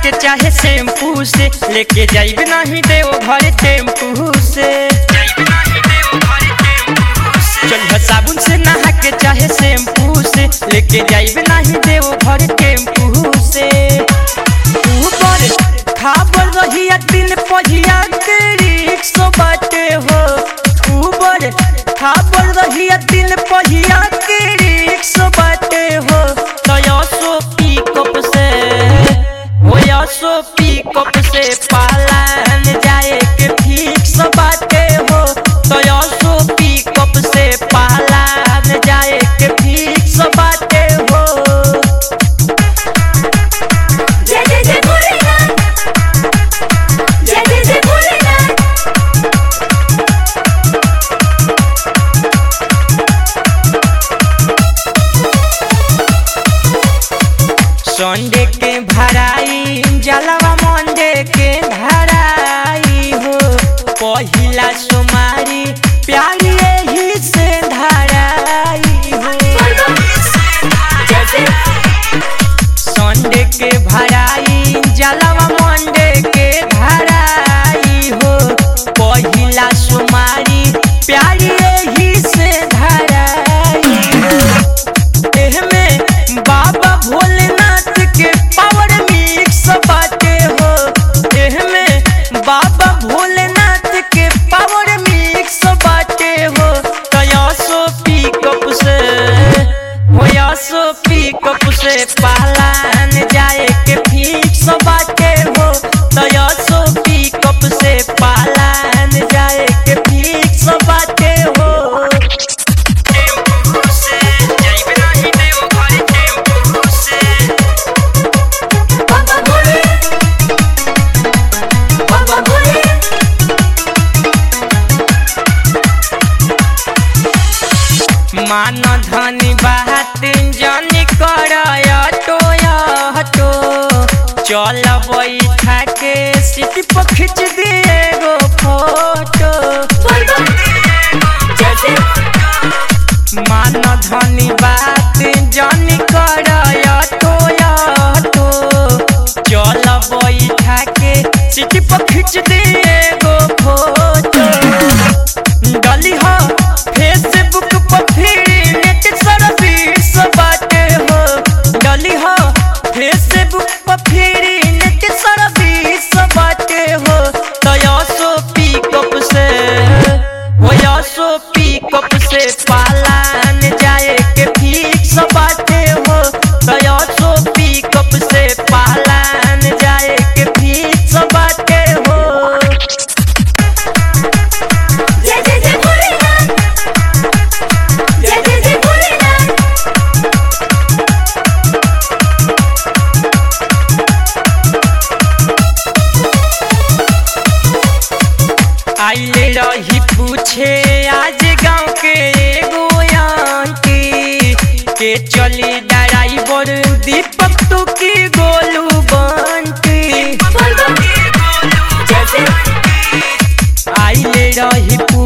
के चाहे शैम्पू से लेके जाइब नहीं देव घर टेम्पू से चल साबुन से नहा के चाहे शैम्पू से लेके जाइब नहीं देव घर टेम्पू से ऊपर खाबर रहिया दिन पहिया के रिक्शो बाटे हो ऊपर खाबर रहिया दिन पहिया के रिक्शो बाटे हो तया सो पिकअप से होया सो पिकअप से पालन जाए के फिक्स बाटे हो तया सो पिकअप से पालन जाए के फिक्स बाटे हो जय जय जय भोलेनाथ जय जय जय भोलेनाथ संडे के भराई जलवा मंडे के धराई हो पहिला सुमारी प्यारी यही से धराई हो जय जय संडे के भराई जलवा मंडे के धराई हो पहिला सुमारी प्यारी यही से धराई हो एहमे बाबा भोलेनाथ के पावर मिक्स बाटे हो एहमे बाबा भोलेनाथ के पावर मिक्स बाटे हो तया सो पिकअप से होया सो पिकअप से पालन जाए के फिक्स बाटे हो तया सो पिकअप से पालन जाए के फिक्स बाटे हो टेम्पू से जाइब नाही देव घर टेम्पू से बाबा भोले बाबा भोले मान धनी बात जनी कर हटो चल बैठा के सीट पर खींच दिए गो फोटो जय जय मान धनी बात जनी कर हटो चल बैठा के सीट पर खींच दिए गो फोटो डली हो फेसबुक पर फिर नेट सर्विस बाटे हो डली हो फेसबुक पर फिर नेट सर्विस बाटे हो तया सो पिकअप से होया सो पिकअप से पालन जाए के फिक्स बाटे हो तया सो पिकअप से पालन जाए के फिक्स बाटे हो जय जय जय भोलेनाथ जय जय जय भोलेनाथ आइले रही पूछे आज गांव के एगो आंटी के चली ड्राइवर दीपक तू की गोलू बंटी जय जय आइले रही